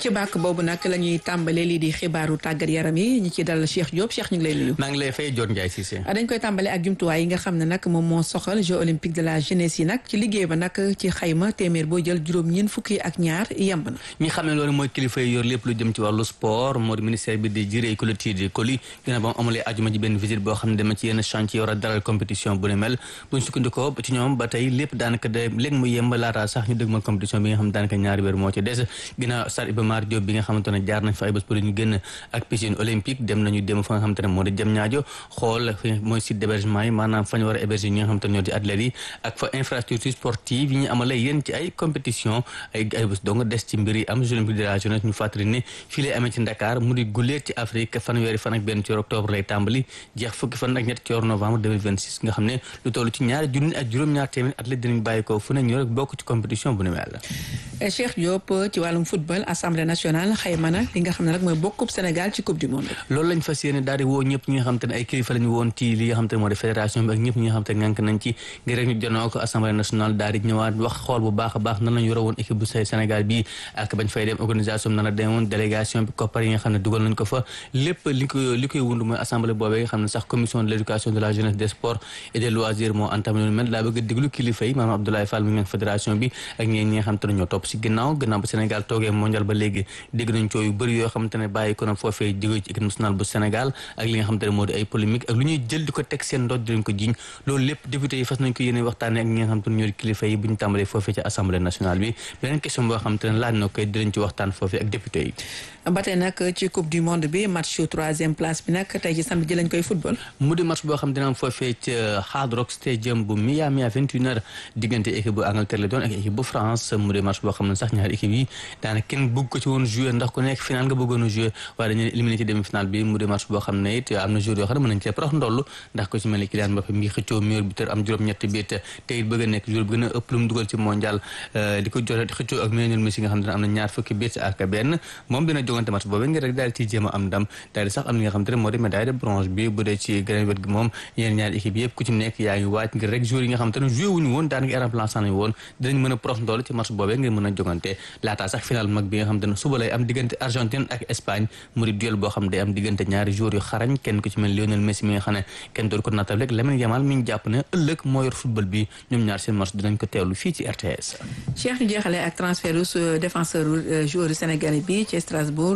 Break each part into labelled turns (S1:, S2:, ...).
S1: ci bàkk boobu nag la ñuy tàmbale lii di xibaaru tàggat yaram yi ñi ci dal Cheikh Diop Cheikh ñu ngi lay nuyu.
S2: maa ngi lay fay Dior Ndiaye Cissé.
S1: dañ koy tàmbale ak jumtuwaay yi nga xam ne nag moom moo soxal Jeux olympiques de la jeunesse yi nag ci liggéey ba nag ci xayma téeméer boo jël juróom ñeent fukki ak ñaar yemb na.
S2: ñi xam ne loolu mooy kilifa yi yor lépp lu jëm ci wàllu sport moo di ministère bi di jiré collectif de colis gën a ba mu amalee ajuma ji benn visite boo xam ne dama ci yenn chantier war a dalal compétition bu ne mel buñ sukkandikoo ci ñoom ba tey lépp daanaka de léegi mu yemb laataa sax ñu dëgg ma compétition bi nga xam ne daanaka ñaari weer moo ci des ginnaaw stade Iba Mar Diop bi nga xamante ne jaar nañ fa ay bés pour ñu génn ak piscine olympique dem nañu dem fa nga xamante ne moo di jëm ñaajo xool mooy site d'hébergement yi maanaam fa ñu war a héberger ñi nga xamante ne ñoo di athlètes yi ak fa infrastructure sportive yi ñu amalee yéen ci ay compétition ay ay bés donc des ci mbir yi am Jeux olympiques de la jeunesse ñu fàttali ne fii lay amee ci Dakar mu di guleet ci Afrique fanweeri fan ak benn ci octobre lay tàmbali jeex fukki fan ak ñett ci novembre 2026 nga xam ne lu toll ci ñaari junni ak juróom-ñaar téeméer athlètes dinañ bàyyi ko fu ne ñu rek bokk ci compétition bu ne mel
S1: Cheikh Diop ci wàllum football assemblée nationale xayma na li nga xam ne nag mooy bokkub Sénégal ci coupe du monde.
S2: loolu lañ fas yéene daal di woo ñëpp ñi nga xam te ne ay kilifa lañu woon ci li nga xam te ne moo di fédération bi ak ñëpp ñi nga xam te ne ngànk nañ ci ngir rek ñu jonoo ko assemblée nationale daal di ñëwaat wax xool bu baax a baax nan lañu yore woon équipe bu Sénégal bi ak bañ fay dem organisation bi nan la demoon délégation bi koppar yi nga xam ne dugal nañ ko fa lépp li ko li koy wund mooy assemblée boobee nga xam ne sax commission de l'éducation de la jeunesse des sports et des loisirs moo entamé lu mel daa bëgg a déglu kilifa yi maanaam Abdoulaye Fall mi ngi fédération bi ak ñeen ñi nga xam te ne ñoo topp si ginnaaw gannaaw ba Sénégal toogee mondial ba léegi dégg nañ coow yu bëri yoo xam te ne bàyyi ko na foofee jóge ci équipe nationale bu Sénégal ak li nga xam te ne moo di ay polémique ak lu ñuy jël di ko teg seen ndoot di leen ko jiñ loolu lépp député yi fas nañ ko yéene waxtaane ak ñi nga xam te ne ñoo di kilifa yi bu ñu tàmbalee foofee ci assemblée nationale bi beneen question boo xam te ne laaj na koy dinañ ci waxtaan foofee ak député yi
S1: ba tey nag ci coupe du monde bi match troisième place bi nag tey ci samedi lañ koy football.
S2: mu di match boo xam dina am foofee ci Hard Rock Stadium bu Miami à 21h diggante équipe bu Angleterre la doon ak équipe bu France mu di match boo xam ne sax ñaari équipe yi daanaka kenn bëgg ko ci woon jouer ndax ku nekk final nga bëggoon a jouer waaye dañu éliminé ci demi final bi mu di match boo xam ne it am na joueur yoo xam ne mën nañ cee prox ndoll ndax ko ci mel ni Kylian Mbappé mi xëccoo meilleur buteur am juróom-ñetti biit te it bëgg a nekk joueur bi gën a ëpp lu mu dugal ci mondial di ko joxe xëccoo ak Lionel Messi nga xam ne am na ñaar fukki biit ak benn moom dina jogante match boobu ngir rek daal di ci jéem a am ndam daal di sax am li nga xam te ne moo di médaille de bronze bi bu dee ci geneen wet gi moom yeneen ñaari équipe yëpp ku ci nekk yaa ngi waaj ngir rek joueurs yi nga xam te ne joué wuñu woon daanaka remplaçant nañu woon dinañ mën a prof ndool ci match boobee ngir mën a jogante laataa sax final mag bi nga xam te ne suba lay am diggante Argentine ak Espagne mu di duel boo xam day am diggante ñaari joueurs yu xarañ kenn ku ci mel Lionel Messi mi nga xam ne kenn doon ko nattal rek Lamine Yamal mi ñu jàpp ne ëllëg moo yor football bi ñoom ñaar seen match dinañ ko teewlu fii ci RTS
S1: Cheikh ñu jeexale ak transfert défenseur joueur sénégalais bi ci Strasbourg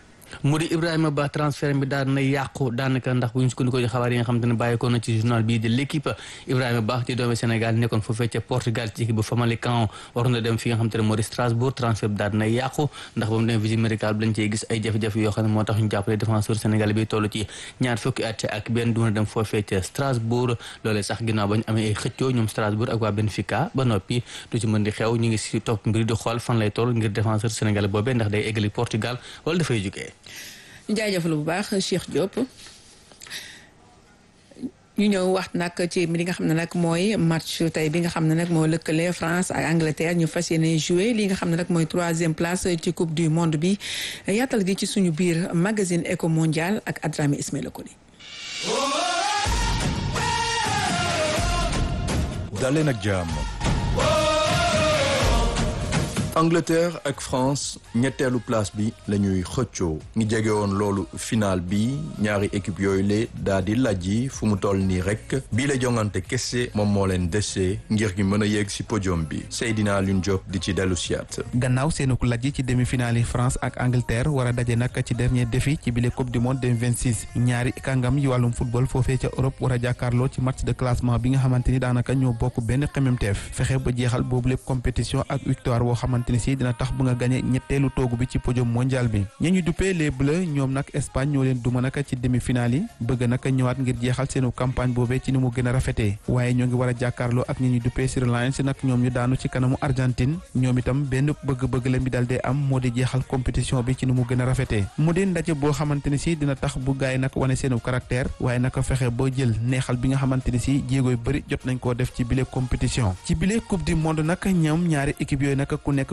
S2: mu di Ibrahima Ba transfert bi daan na yàqu daanaka ndax bu ñu sukkandikoo ci xabaar yi nga xam te ne bàyyikoo na ci journal bii de l'équipe Ibrahima Ba ci doomi Sénégal nekkoon foofee ca Portugal ci équipe bu Famalicão waroon na dem fi nga xam te ne moo di Strasbourg transfert bi daan na yàqu ndax ba mu dem visite médicale bi lañ cey gis ay jafe-jafe yoo xam ne moo tax ñu jàppale défenseur Sénégal bi toll ci ñaar fukki at ak benn du mën a dem foofee ca Strasbourg loolee sax ginnaaw ba ñu amee ay xëccoo ñoom Strasbourg ak waa Benfica ba noppi du ci mën di xew ñu ngi si topp mbir di xool fan lay toll ngir défenseur Sénégal boobee ndax day eggali Portugal wala dafay jógee
S1: ñu jaajëfal bu baax Cheikh Diop ñu ñëw wax nag ci li nga xam ne nag mooy match tey bi nga xam ne nag moo lëkkale France ak Angleterre ñu fas yéene jouer li nga xam ne nag mooy troisième place ci coupe du monde bi yaatal gi ci suñu biir magazine Eco Mondial ak Adrami Ismaïla Koli.
S3: daleen ak jàmm. Angleterre ak France ñetteelu place bi la ñuy xëccoo ngi jege woon loolu final bi ñaari équipe yooyu le daa di lajji fu mu toll nii rek bii la jongante kese moom moo leen dese ngir gi mën a yegg si podium bi Seydina Alioune Diop di ci dellu siyaat
S4: gannaaw seenu ko lajji ci demi-finale yi France ak Angleterre war a daje nag ci dernier défi ci bile coupe du monde 2026 ñaari kàngam yi wàllum football foofee ca Europe war a jàkkaarloo ci match de classement bi nga xamante ni daanaka ñoo bokk benn xememteef fexe ba jeexal boobu lépp compétition ak victoire boo xamante ni si dina tax bu nga gagné ñetteelu toogu bi ci podium mondial bi ña ñu duppee les bleus ñoom nag Espagne ñoo leen duma naka ci demi-finale yi bëgg naka ñëwaat ngir jeexal seenu campagne boobee ci ni mu gën a rafetee waaye ñoo ngi war a jàkkaarloo ak ñi ñu duppee Sri Lions nag ñoom ñu daanu ci kanamu Argentine ñoom itam benn bëgg-bëgg la mi dal dee am moo di jeexal compétition bi ci ni mu gën a rafetee mu di ndaje boo xamante ni si dina tax bu gaay nag wane seenu caractère waaye naka fexe boo jël neexal bi nga xamante ni si jéegooy bëri jot nañ koo def ci bile compétition ci bile coupe du monde nag ñoom ñaari équipe yooyu nag ku nekk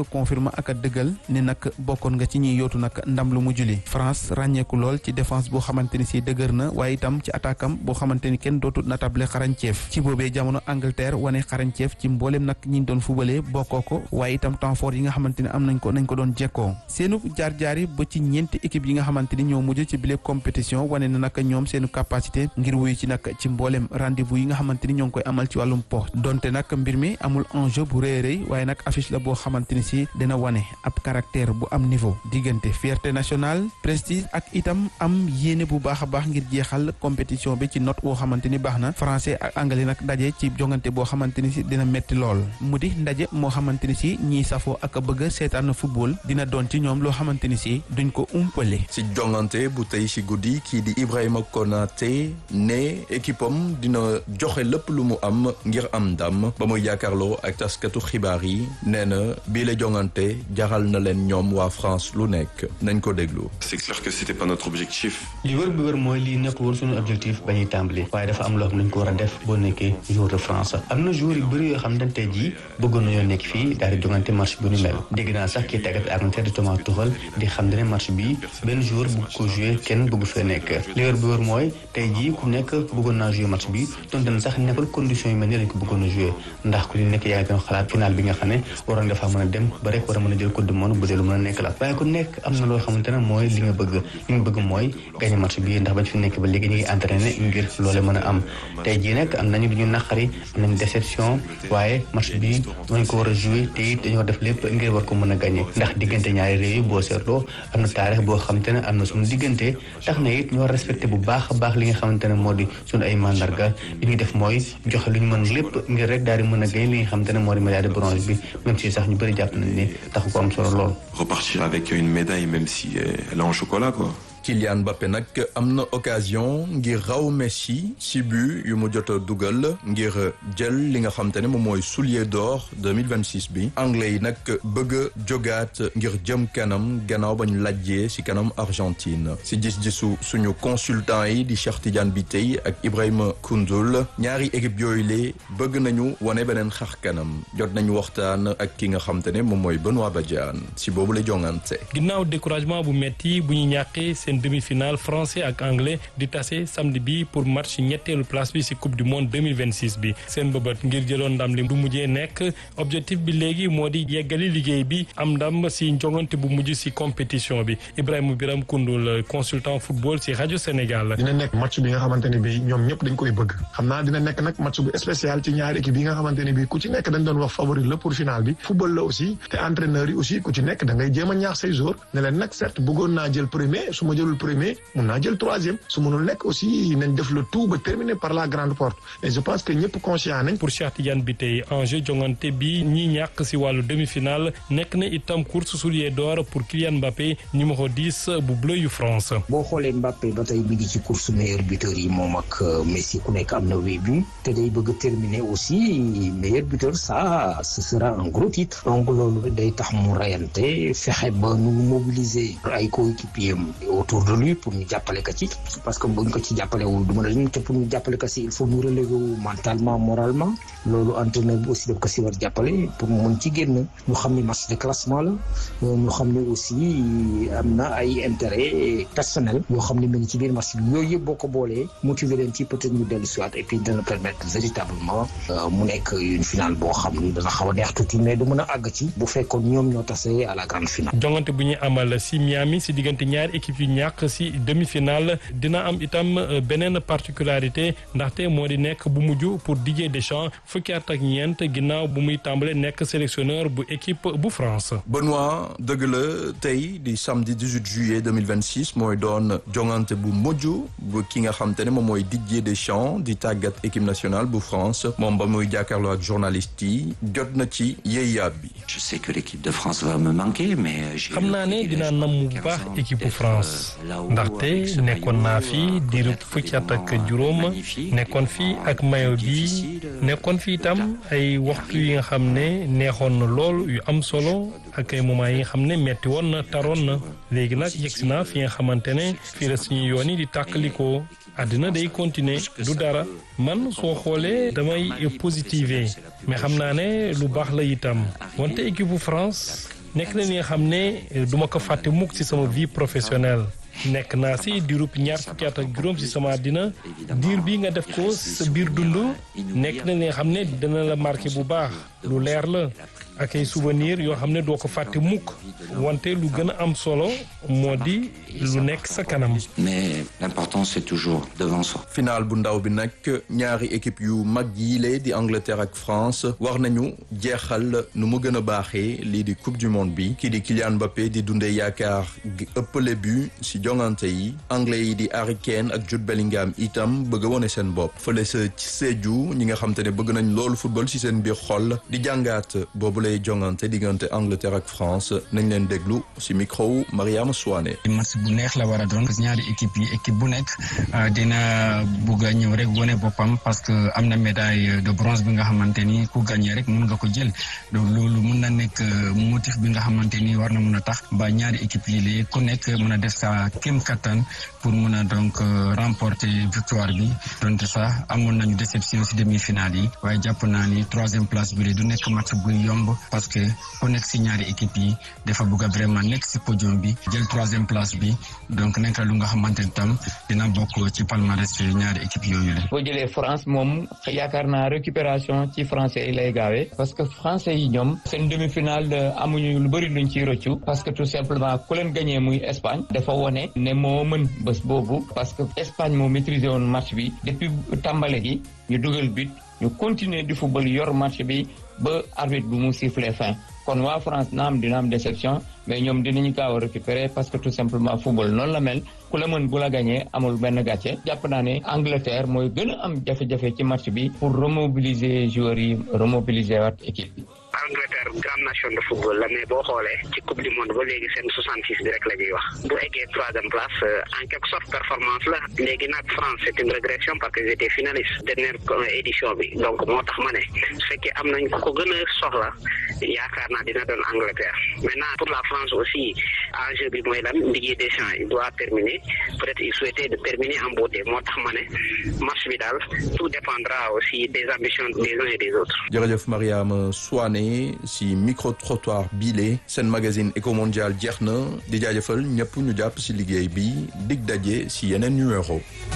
S4: confirme ak a dëggal ne nag bokkoon nga ci ñuy yootu nag ndam lu mu juli France ràññeeku lool ci défense boo xamante ni si dëgër na waaye itam ci attaque am boo xamante ni kenn dootu natable xarañceef ci boobee jamono Angleterre wane xarañceef ci mboolem nag ñi doon fubalee bokkoo ko waaye itam temps fort yi nga xamante ni am nañ ko nañ ko doon jekkoo seenu jaar-jaar yi ba ci ñeenti équipe yi nga xamante ni ñoo mujj ci bile compétition wane na nag ñoom seenu capacité ngir wuyu ci nag ci mboolem rendez-vous yi nga xamante ni ñoo ngi koy amal ci wàllum po donte nag mbir mi amul enjeu bu rëy rëy waaye nag affiche la boo xamante ni si dina wane ab caractère bu am niveau diggante fierté nationale prestige ak itam am yéene bu baax a baax ngir jeexal compétition bi ci note boo xamante ni baax na français ak anglais nag daje ci jongante boo xamante ni si dina metti lool mu di ndaje moo xamante ni si ñiy safoo ak bëgg seetaan football dina doon ci ñoom loo xamante ni si duñ ko umpale.
S3: si jongante bu tey si guddi kii di Ibrahima Konaté ne équipe am dina joxe lépp lu mu am ngir am ndam ba muy yaakaarloo ak taskatu xibaar yi nee na bii la jongante jaral na leen ñoom waa France lu nekk nañ ko déglu.
S5: c'est clair que c'était pas notre objectif.
S2: li wër bi wër mooy lii nekkul woon suñu objectif ba ñuy tàmbali waaye dafa am loo xam ne dañ ko war a def boo nekkee joueur de France am na joueur yu bëri yoo xam ne tey jii bëggoon nañoo nekk fii daal di jongante match bu ni mel dégg naa sax kii tàggat Angleterre di Thomas Tuchel di xam ne match bi benn joueur bëgg ko jouer kenn bëgg fee nekk li wër bi wër mooy tey jii ku nekk bëggoon naa jouer match bi donte na sax nekkul condition yi mel ni lañ ko bëggoon a jouer ndax ku nekk yaa ngi doon xalaat final bi nga xam ne waroon nga faa mën a dem ba rek war a mën a jël coupe du monde bu dee lu mën a nekk la waaye ku nekk am na loo xamante ne mooy li nga bëgg li nga bëgg mooy gagné match bi ndax bañ fi nekk ba léegi ñu ngi entraîné ngir loole mën a am tey jii nag am nañu lu ñu naqari am nañu déception waaye match bi dañ ko war a jouer te it dañoo def lépp ngir war ko mën a gagné ndax diggante ñaari réew yi boo seetloo am na taarix boo xamante ne am na suñu diggante tax na it ñoo respecté bu baax a baax li nga xamante ne moo di suñu ay mandarga li ñuy def mooy joxe lu ñu mën lépp ngir rek daal di mën a gagné li nga xamante ne moo di médaille de bronze bi même si sax ñu bëri jàpp nañ ne taxu ko am solo lool.
S5: repartir avec une médaille même si elle est en chocolat quoi.
S3: Kylian Mbappé nag am na occasion ngir raw Messi ci but yu mu jot a dugal ngir jël li nga xam te ne moom mooy soulier d'or 2026 bi anglais yi nag bëgg a jogaat ngir jëm kanam gannaaw ba ñu lajjee ci kanam Argentine ci gis-gisu suñu consultant yi di Cheikh Tidiane Bitèye ak Ibrahima Koundoul ñaari équipe yooyu lee bëgg nañu wane beneen xar kanam jot nañu waxtaan ak ki nga xam te ne moom mooy Benoît Badiane ci boobu la jongante.
S6: ginnaaw découragement bu metti bu ñu ñàkkee seen demi-finale français ak anglais di tase samedi bi pour match ñetteelu place bi ci coupe du monde 2026 bi seen bëbët ngir jëloon ndam li du mujjee nekk objectif bi léegi moo di yeggali liggéey bi am ndam ci njongante bu mujj ci compétition bi Ibrahima Biram Koundoul consultant football ci rajo Sénégal.
S7: dina nekk match bi nga xamante ne bi ñoom ñëpp dañ koy bëgg xam naa dina nekk nag match bu spécial ci ñaari équipe yi nga xamante ne bi ku ci nekk dañ doon wax favori la pour finale bi football la aussi te entraîneur yi aussi ku ci nekk da ngay jéem a ñaax say joueurs ne leen nag certes bëggoon naa jël premier su ma jëlul premier mun naa jël troisième su mënul nekk aussi nañ def le tout ba terminer par la grande porte et je pense que ñëpp conscient nañ.
S6: pour Cheikh Tidiane Bitèye enjeu jongante bi ñi ñàkk ci wàllu demi-finale nekk na itam course soulier d'or pour Kylian Mbappé numéro 10 bu bleu yu France.
S8: boo xoolee Mbappé ba tey mi ngi ci course meilleur buteur yi moom ak Messi ku nekk am na huit buts te day bëgg a terminer aussi meilleur buteur ça ce sera un gros titre donc loolu day tax mu rayante fexe ba nu mobiliser ay coéquipiers autour de lui pour ñu jàppale ko ci parce que buñ ko ci jàppalewul du mën a te pour ñu jàppale ko ci il faut mu relever wu mentalement moralement loolu entraîneur bi aussi daf ko ci war jàppale pour mu mën ci génn ñu xam ni match de classement la ñu xam ne aussi am na ay intérêt personnel yoo xam ne mu ngi ci biir match bi yooyu yëpp boo ko boolee motiver leen ci peut-être ñu dellu siwaat et puis dana permettre véritablement mu nekk une finale boo xam ni dana xaw a neex tuuti mais du mën a àgg ci bu fekkoon ñoom ñoo tase à la grande finale.
S6: jongante bu ñuy amal ci Miami ci diggante ñaari équipe yu ñàkk ci demi-finale dina am itam beneen particularité ndaxte moo di nekk bu mujj pour Didier Deschamps fukki at ak ñeent ginnaaw bu muy tàmbale nekk sélectionneur bu équipe bu France.
S3: Benoît dëgg la tey di samedi 18 juillet 2026 mooy doon jongante bu mujj bu ki nga xam te ne moom mooy Didier Deschamps di tàggat équipe nationale bu France moom ba muy jàkkaarloo ak journaliste yi jot na ci yéeyaab bi.
S9: je sais que l'équipe de France va me manquer mais.
S6: xam naa ne dinaa namm bu baax équipe bu France ndaxte nekkoon naa fi diiru fukki at ak juróom nekkoon fi ak mayo bi nekkoon fi itam ay waxtu yi nga xam ne neexoon na lool yu am solo ak ay moments yi nga xam ne metti woon na taroon na léegi nag yegsi naa fi nga xamante ne fii la suñu yoon yi di tàkkalikoo àddina day continuer du dara man soo xoolee damay positiver mais xam naa ne lu baax la itam wante équipe bu France nekk na li nga xam ne duma ko fàtte mukk ci sama vie professionnelle nekk naa si diirub ñaar fukki at ak juróom si sama àddina diir bi nga def ko sa biir dund nekk na li nga xam ne dina la marqué bu baax lu leer la ak ay souvenir yoo xam ne doo ko fàtte mukk wante lu gën a am solo moo di lu nekk sa kanam.
S9: mais l'important c'est toujours devant soi.
S3: final bu ndaw bi nag ñaari équipe yu mag yii di Angleterre ak France war nañu jeexal nu mu gën a baaxee lii di coupe du monde bi kii di Kylian Mbappé di dundee yaakaar gi ëppale bu si jongante yi anglais yi di Harry Kane ak Jude Bellingham itam bëgg a wone seen bopp fële sa ci Sédhiou ñi nga xam te ne bëgg nañ loolu football si seen biir xol di jàngaat boobu lay jongante diggante Angleterre ak France nañ leen déglu si micro Mariama Souane.
S10: match bu neex la war a doon parce que ñaari équipe yi équipe bu nekk dina bugg a ñëw rek wone boppam parce que am na médaille de bronze bi nga xamante ni ku gagné rek mun nga ko jël donc loolu mun na nekk motif bi nga xamante ni war na mun a tax ba ñaari équipe yi léegi ku nekk mun a def sa kéem kattan pour mun a donc remporter victoire bi donte sax amoon nañu déception si demi-finale yi waaye jàpp naa ni troisième place bi du nekk match bu yomb parce que ku nekk si ñaari équipe yi dafa bugg a vraiment nekk si podium bi jël troisième place bi donc nekk lu nga xamante ni tam dina bokk ci palmarès ñaari équipe yooyu la.
S11: boo jëlee France moom yaakaar naa récupération ci français yi lay gaawee parce que français yi ñoom seen demi-finale amuñu lu bëri luñ ciy rëccu parce que tout simplement ku leen gagné muy Espagne dafa wone ne moo mën bés boobu parce que Espagne moo maîtrisé woon match bi depuis tàmbale gi ñu dugal but ñu continuer di football yor match bi ba arbitre bi mu sifflé fin kon waa France na am dina am déception mais ñoom dinañu gaaw a récupérer parce que tout simplement football noonu la mel ku la mën bu la gagné amul benn gàcce jàpp naa ne Angleterre mooy gën a am jafe-jafe ci match bi pour remobiliser joueurs yi remobiliser waat équipe bi.
S12: Angleterre grande nation de football la mais boo xoolee ci coupe du monde ba léegi seen 66 bi rek la ñuy wax bu eggee troisième place en quelque sorte performance la léegi nag France c'est une régression parce que j'étais finaliste dernière édition bi donc moo tax ma ne su fekkee am nañ ko gën a soxla yaakaar naa dina doon Angleterre maintenant pour la France aussi enjeu bi mooy lan Didier Deschamps il doit terminer peut-être il souhaitait de terminer en beauté moo tax ma ne match bi daal tout dépendra aussi des ambitions des uns et des autres.
S3: jërëjëf Mariama Souane si micro trottoir bile seen magazine Eco Mondial jeex na di jaajëfal ñëpp ñu jàpp si liggéey bi dig daje si yeneen numéro.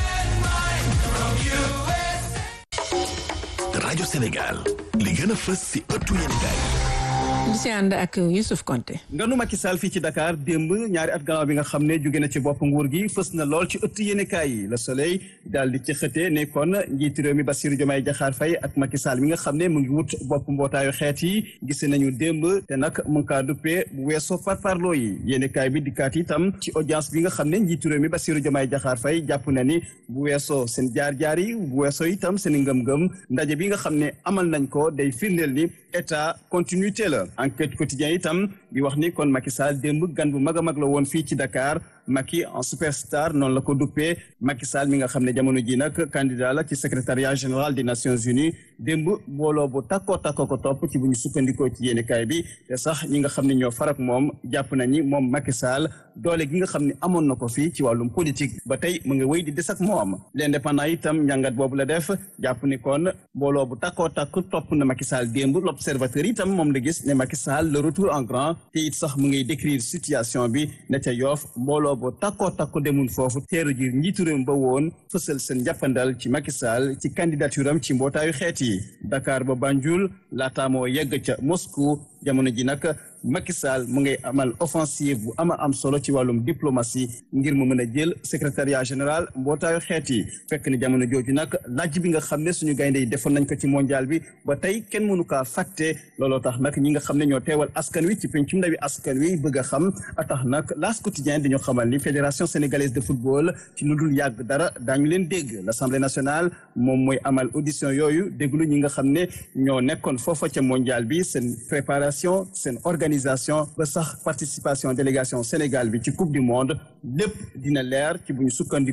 S13: rajo Sénégal li gën a fës si ëttu yéenekaay
S1: di si ànd ak Youssouf Konté.
S14: nganu Macky Sall fii ci Dakar démb ñaari at gannaaw bi nga xam ne jóge na ci bopp nguur gi fës na lool ci ëtt yéenekaay yi Le Soleil daal di ci xëtee ne kon njiitu réew mi Bassirou Diomaye Diakhar Faye ak Macky Sall mi nga xam ne mu ngi wut bopp mbootaayu xeet yi gis nañu démb te nag mu ngi kaa duppee bu weesoo farfarloo yi yéenekaay bi dikkaat itam ci audience bi nga xam ne njiitu réew mi Bassirou Diomaye Diakhar Faye jàpp na ni bu weesoo seen jaar-jaar yi bu weesoo itam seen ngëm-ngëm ndaje bi nga xam ne amal nañ ko day firndeel ni état continuité la enquête quotidien itam di wax ni kon Macky Sall démb gan bu mag a mag la woon fii ci Dakar Macky en superstar noonu la ko duppee Macky Sall mi nga xam ne jamono ji nag candidat la ci secrétariat général des Nations Unies démb mbooloo bu takkoo takkoo ko topp ci bu ñu sukkandikoo ci yéenekaay bi te sax ñi nga xam ne ñoo farak moom jàpp nañi moom Macky Sall doole gi nga xam ne amoon na ko fii ci wàllum politique ba tey mu ngi wéy di des ak moom l'indépendant itam njàngat boobu la def jàpp ni kon mbooloo bu takkoo takk topp na Macky Sall démb l'observateur itam moom la gis ne Macky Sall le retour en grand te it sax mu ngi décrire situation bi ne ca Yoff mbooloo bu takkoo takku demul foofu teeru ji njiitu réew ba woon fësal seen njàppandal ci Macky Sall ci candidature am ci mbootaayu xeet yi Dakar ba Banjul laata moo yegg ca Moscou jamono ji nag Macky Sall mu ngay amal offensive bu ama am solo ci wàllum diplomatie ngir mu mën a jël secrétariat général mbootaayu xeet yi fekk ni jamono jooju nag laaj bi nga xam ne suñu gaynde yi defoon nañ ko ci mondial bi ba tey kenn mënu kaa fàtte looloo tax nag ñi nga xam ne ñoo teewal askan wi ci pencum ndawi askan wi bëgg a xam a tax nag L'As quotidien dañoo xamal ni fédération sénégalaise de football ci lu dul yàgg dara daañu leen dégg l'Assemblée nationale moom mooy amal audition yooyu déglu ñi nga xam ne ñoo nekkoon foofa ca mondial bi seen préparation seen organisation ba sax participation délégation Sénégal bi ci coupe du monde lépp dina leer ci bu ñu sukkandikoo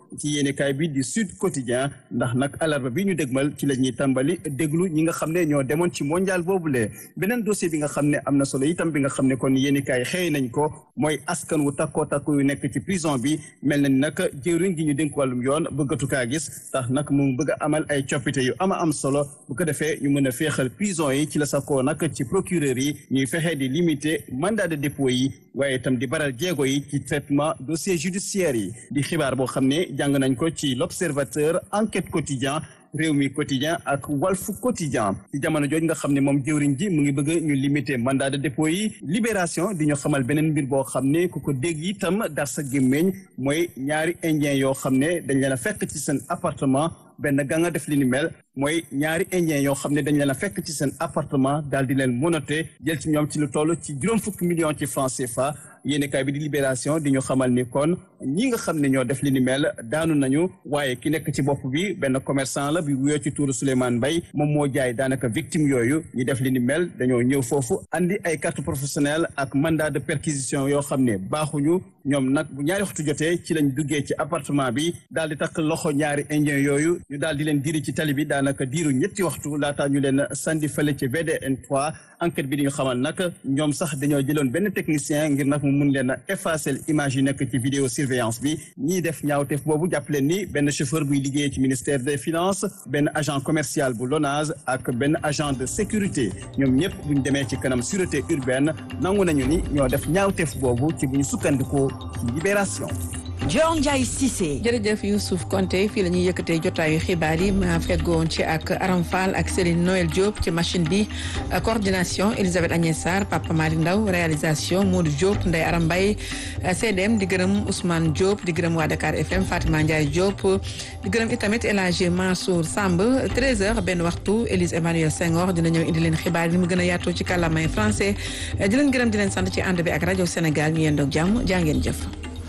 S14: ci yéenekaay bi di Sud Quotidien ndax nag alarba bi ñu dégmal ci la ñuy tàmbali déglu ñi nga xam ne ñoo demoon ci mondial boobule beneen dossier bi nga xam ne am na solo itam bi nga xam ne kon yéenekaay xëy nañ ko mooy askan wu takkoo takku yu nekk ci prison bi mel na ni nag jëwriñ gi ñu dénk wàllum yoon bëggatu kaa gis tax nag mu bëgg a amal ay coppite yu ama am solo bu ko defee ñu mën a féexal prison yi ci la sakoo nag ci procureur yi ñuy fexe di limiter mandat de dépôt yi waaye itam di baral jéego yi ci traitement dossier judiciaire yi di xibaar boo xam ne jàng nañ ko ci l'observateur enquête quotidien réew mi quotidien ak walfu quotidien ci jamono jooju nga xam ne moom jëwriñ ji mu ngi bëgg ñu limiter mandat de dépôt yi libération di ñu xamal beneen mbir boo xam ne ku ko dégg itam dar sa gémmeñ mooy ñaari indien yoo xam ne dañ leen a fekk ci seen appartement benn ga nga def li ni mel mooy ñaari indien yoo xam ne dañ leen a fekk ci seen appartement daal di leen monoté jël ci ñoom ci lu toll ci juróom fukki millions ci francs CFA yéenekaay bi di libération di ñu xamal ni kon ñi nga xam ne ñoo def li ni mel daanu nañu waaye ki nekk ci bopp bi benn commerçant la bi wuyoo ci tuuru Souleymane Mbaye moom moo jaay daanaka victime yooyu ñi def li ni mel dañoo ñëw foofu andi ay carte professionnelle ak mandat de perquisition yoo xam ne baaxuñu ñoom nag bu ñaari waxtu jotee ci lañ duggee ci appartement bi daal di takk loxo ñaari indien yooyu ñu daal di leen diri ci tali bi daanaka diiru ñetti waxtu laataa ñu leen sandi fële ci VDN 3 enquête bi di ñu xamal nag ñoom sax dañoo jëloon benn technicien ngir nag mu mun leen a effacer image yi nekk ci vidéo surveillance bi ñiy def ñaawteef boobu jàpp leen ni benn chauffeur buy liggéeyee ci ministère des finances benn agent commercial bu LONASE ak benn agent de sécurité ñoom ñëpp buñ demee ci kanam sûreté urbaine nangu nañu ni ñoo def ñaawteef boobu ci bu ñu sukkandikoo ci libération
S1: Dior Ndiaye Cissé. jërëjëf Youssouf Konté fii la ñuy yëkkatee jotaayu xibaar yi ma feggoon ci ak Aram Fall ak Céline Noël Diop ci machine bi coordination Elisabeth Agnès Sarr Papa Malick Ndaw réalisation Modou Diop Ndeye Aram Mbaye CDM di gërëm Ousmane Diop di gërëm waa Dakar FM Fatima Ndiaye Diop di gërëm itamit El Hadji Mansour Samb 13h benn waxtu Élise Emmanuel Senghor dina ñëw indi leen xibaar yi mu gën a yaatoo ci kàllaamay français di leen gërëm di leen sant ci ànd bi ak rajo Sénégal ñu yendoog jàmm jaa ngeen jëf.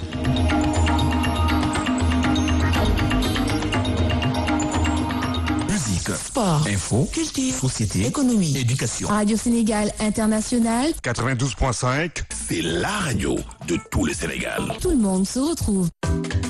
S13: Sport, info, culture, société, économie, éducation.
S15: Radio Sénégal International.
S13: 92.5, c'est la radio de tout le Sénégal.
S15: Tout le monde se retrouve.